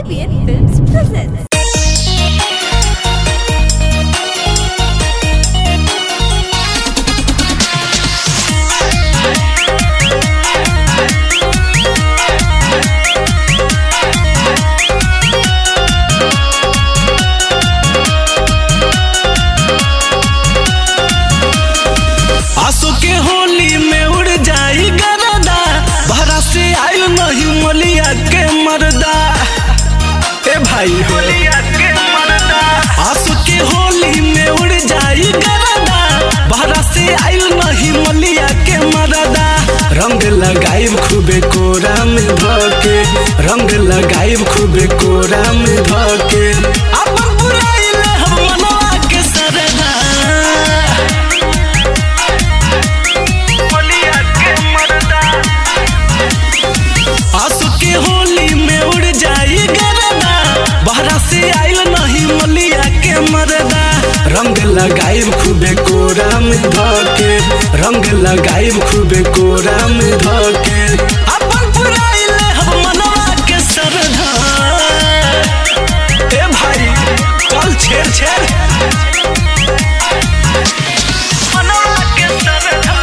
ABN Films presents. आंसू के होली में उड़ जाई गरदा भरा से आयल नहीं मोलिया के मरदा ए भाई होलिया के मरदा आंसू के होली में उड़ जाई गरदा भरा से आयल नहीं मोलिया के मरदा रंग लगाइब खूबे कोरा में धके रंग लगाइब खूबे कोरा में धके अपन बुराई ले हम मनवा के सरदा आंसू के होली में उड़ जाई गरदा बहरा से आइल नहीं मलिया के मरदा रंग लगाइब खूबे कोरा में धके रंग लगाइब खूबे कोरा में धके अपन बुराई ले हम मनवा के सरधा ए भाई चल छेड़ छेड़ मनवा के सरधा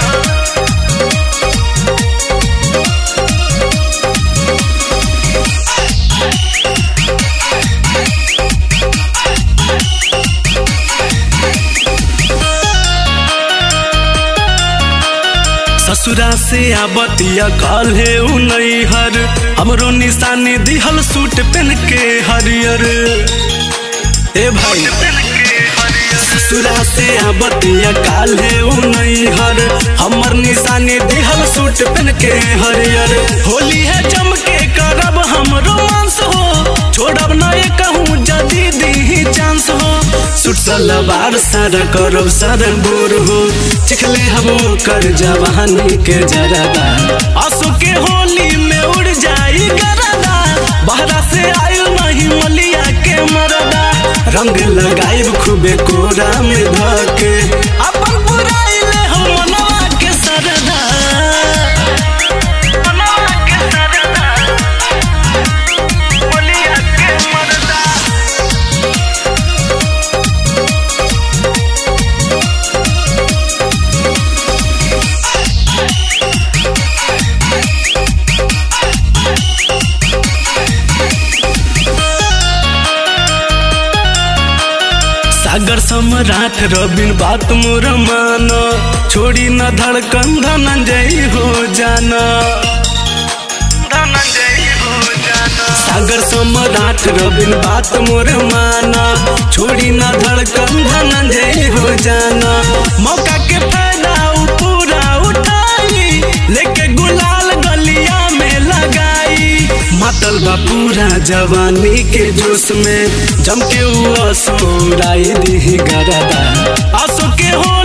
ससुरा से आबतिया काल्हे उ नैहर हमरो निशानी दिहल सूट पेन के हरियर ए भाई ससुरा से आबतिया काल्हे उ नैहर हमर निशानी दिहल सूट पेन के हरियर होली है चमके करब हम रोमांस हो छोड़ब न कहूँ जदी दी चांस हो सूट सलवार सारा करब सारा बोर हो चिखले हम कर जवानी के जरदा आंसू के होली में उड़ जाई गरदा बहरा से आयु नहीं मलिया के मरदा रंग लगाइब खूबे कोरा में धके अपन बुराई ले हम मनवा के सरदा मनवा के सरदा मलिया के मरदा सागर सम्राट रबिन बात मोर मान छोड़ी न धड़कन धनंजय हो जाना सागर सम्राट रबिन बात मोर माना छोड़ी न धड़कन धनंजय हो जाना मौका के फायदा उ पूरा उठाई लेके गुलाल गलिया में लगाई मातल बा पूरा जवानी के जोश में जम के उ असुराई दी गरदा आंसू के हो